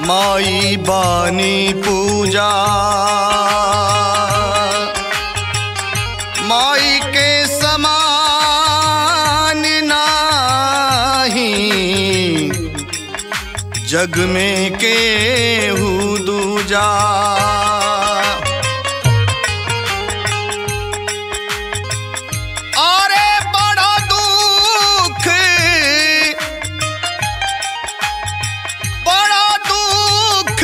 माई बानी पूजा माई के समान नाही जग में केहू दूजा अरे बड़ा दुख बड़ा दुख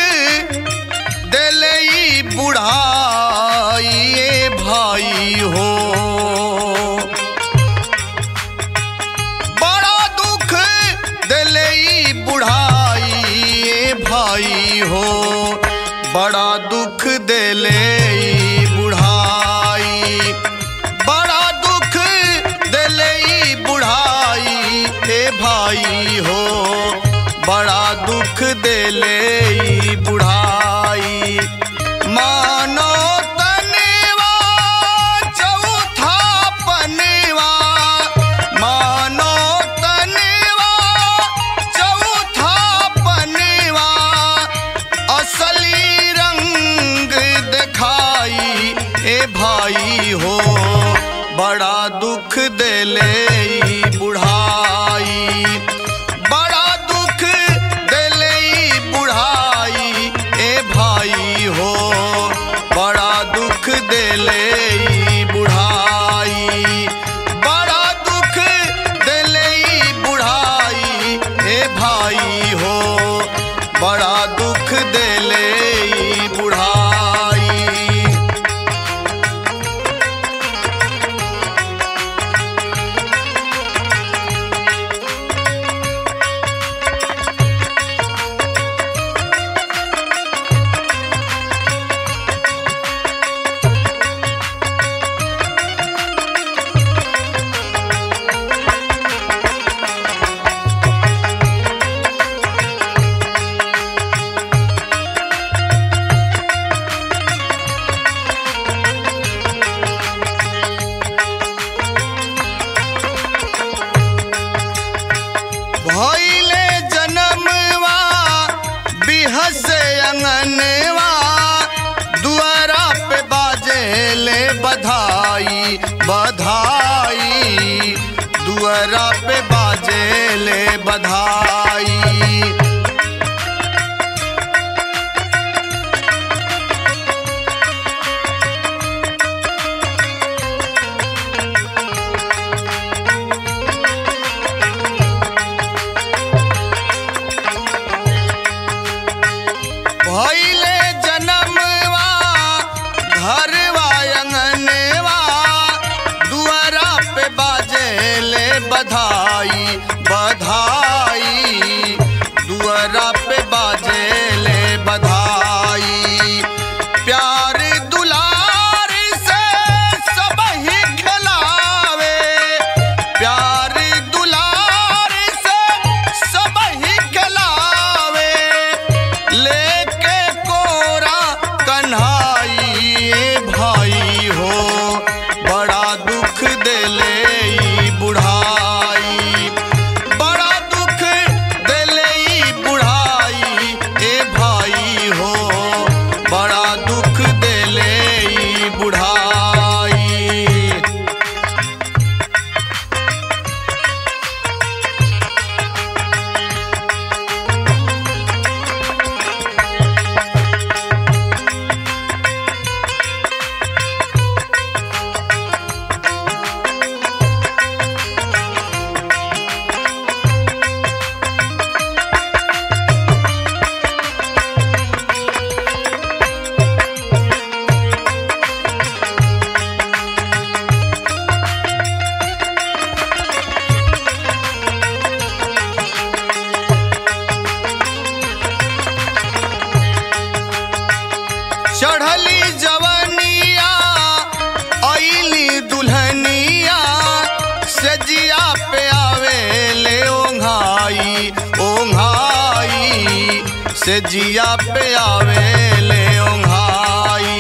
दिल ई बुढ़ाई ए भाई हो बड़ा दुख दिल ई बुढ़ाई ए भाई हो बड़ा दुख दिल ई बुढ़ाई बड़ा दुख दिल ई बुढ़ाई ए भाई हो बड़ा दुख दिले ई बुढ़ाई मानो तनेवा चौथा पनेवा मानो तनेवा चौथा पनेवा असली रंग दिखाई ए भाई हो बड़ा दुख दिले ई बुढ़ाई बड़ा दुख दिले ई बुढ़ाई ए भाई हो बड़ा दुख दिले ई बुढ़ाई बड़ा दुख दिले ई बुढ़ाई ए भाई हो बड़ा दुख दिले ई बुढ़ाई भइले जनमवा बिहस अंगनवा दुआरा पे बाजेले बधाई बधाई दुआरा पे बाजेले बधाई भइले जनमवा घरवा अंगनवा दुआरा पे बाजेले बधाई बधाई दुआरा पे बाजेले बधाई प्यार दुलार से सब ही खिलावे प्यार दुलार से सब ही खिलावे लेके कोरा कन्हाई ए भाई हो बड़ा दुख दिले ई बुढ़ाई बड़ा दुख दिले ई बुढ़ाई ए भाई हो बड़ा दुख दिले ई बुढ़ाई चढ़ली जवनिया ऐली दुल्हनिया सजिया पे आवे ले ओंघाई ओंघाई सजिया पे आवे ले ओंघाई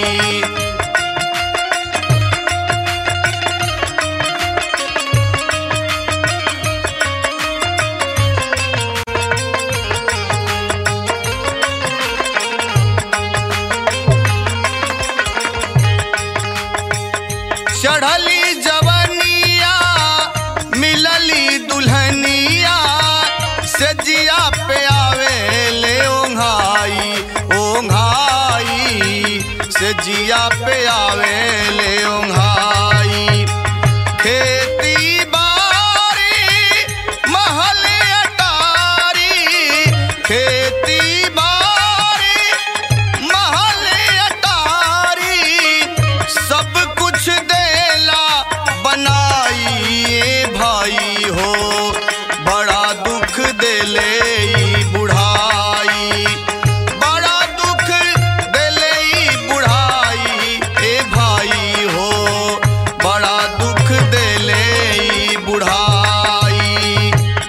जिया पे आवे ले ओंघाई खेती बारी महल अटारी खेती बारी महल अटारी सब कुछ देला बनाई ए भाई हो बड़ा दुख देले ई बुढ़ाई बड़ा दुख देले ई बुढ़ाई ए भाई हो बड़ा दुख देले ई बुढ़ाई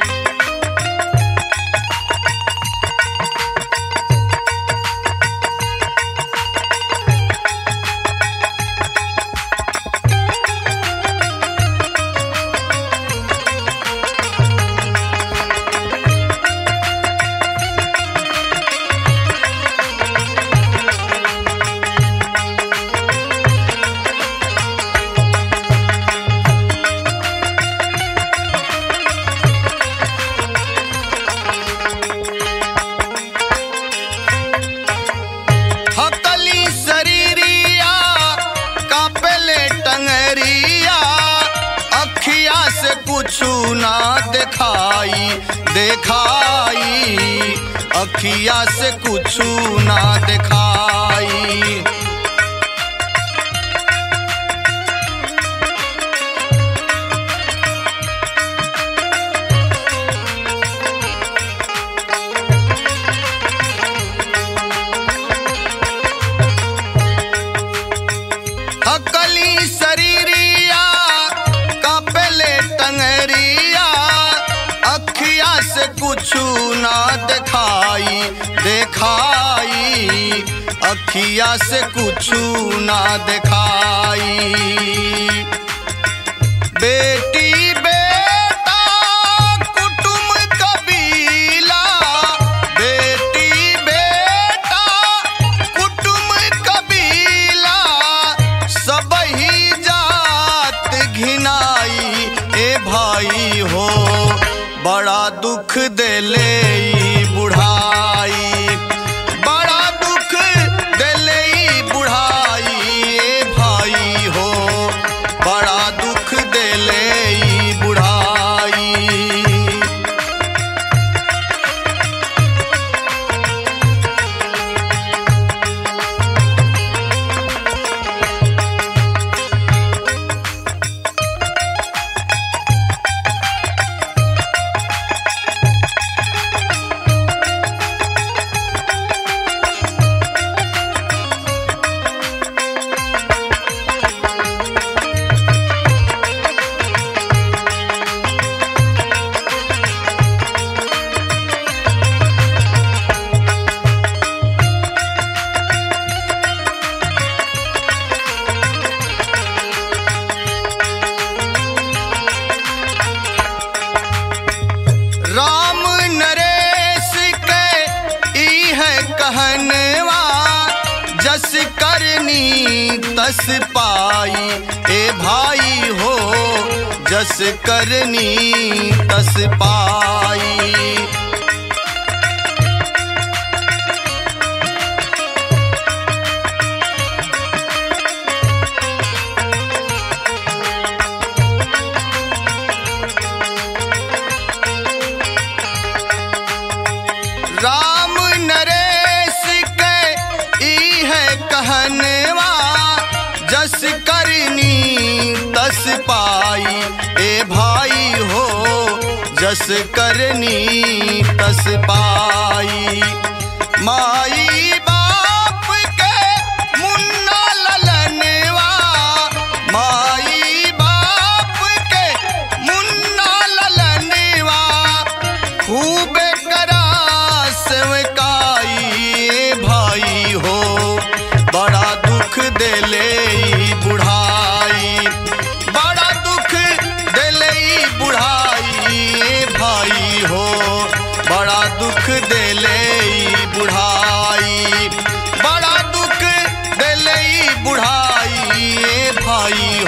हकली शरीरिया कापेले टंगरिया अखिया से कुछु ना दिखाई देखाई अखिया से कुछु ना दिखाई हकली शरीरिया कापेले टंगरिया अखिया से कुछु ना दिखाई देखाई अखिया से कुछु ना दिखाई बेटी बेटा कुटुम कबीला बेटी बेटा कुटुम कबीला सब ही जात घिनाई ए भाई हो बड़ा दुख देले ई बुढ़ाई बड़ा दुख देले ई बुढ़ाई ए भाई हो बड़ा दुख देले ई बुढ़ाई राम नरेश के ई है कहनवा जस करनी तस पाई ए भाई हो जस करनी तस पाई राम नरेश के ई है कहनवा जस करनी तस पाई ए भाई हो जस करनी तस पाई माई बाप के मुन्ना ललनवा माई बाप के मुन्ना ललनवा खूब करा सेवकाई ए भाई हो बड़ा दुख देले ई बुढ़ाई बड़ा दुख देले ई बुढ़ाई ए भाई हो बड़ा दुख देले ई बुढ़ाई बड़ा दुख देले ई बुढ़ाई ए भाई